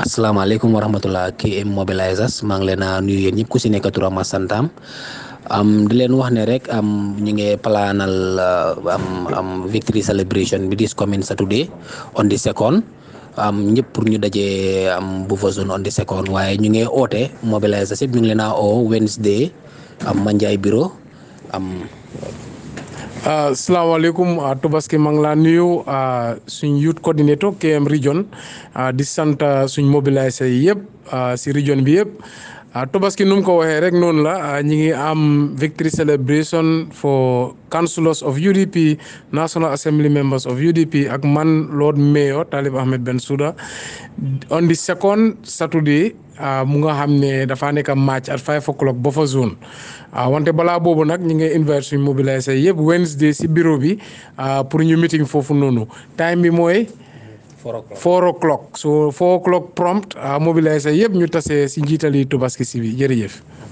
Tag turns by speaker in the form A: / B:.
A: asalaamaaleykum wa rahmatulah KM Mobilisers maa ngi leen a nuyu yéen ñëpp ku si nekk turam ak santam am di leen wax ne rek am ñu ngi palaanal am am victory celebration bi this coming Saturday on the second am ñëpp pour ñu dajee am buffer zone on the second waaye ñu ngi oote mobilisers yëpp ñu ngi leen a oo Wednesday am Manjai bureau am.
B: asalaamaaleykum Tobaski maa ngi laa nuyu suñ youth coordinator KM region di sant suñ mobiliser yi yëpp si region bi yëpp Tobaski nu mu ko waxee rek noonu la ñi ngi am victory celebration for councillors of UDP National Assembly members of UDP ak man Lord Mayor Talib Ahmed Bensouda on the second Saturday mu nga xam ne dafa nekk match at five o'clock buffer zone wante balaa boobu nag ñu ngi invite suñ mobiliser yëpp Wednesday si bureau bi pour ñu meeting foofu noonu time bi mooy. four o'clock so four o'clock prompt mobiliser yëpp ñu tase si njiitali Tobaski si bi jërëjëf.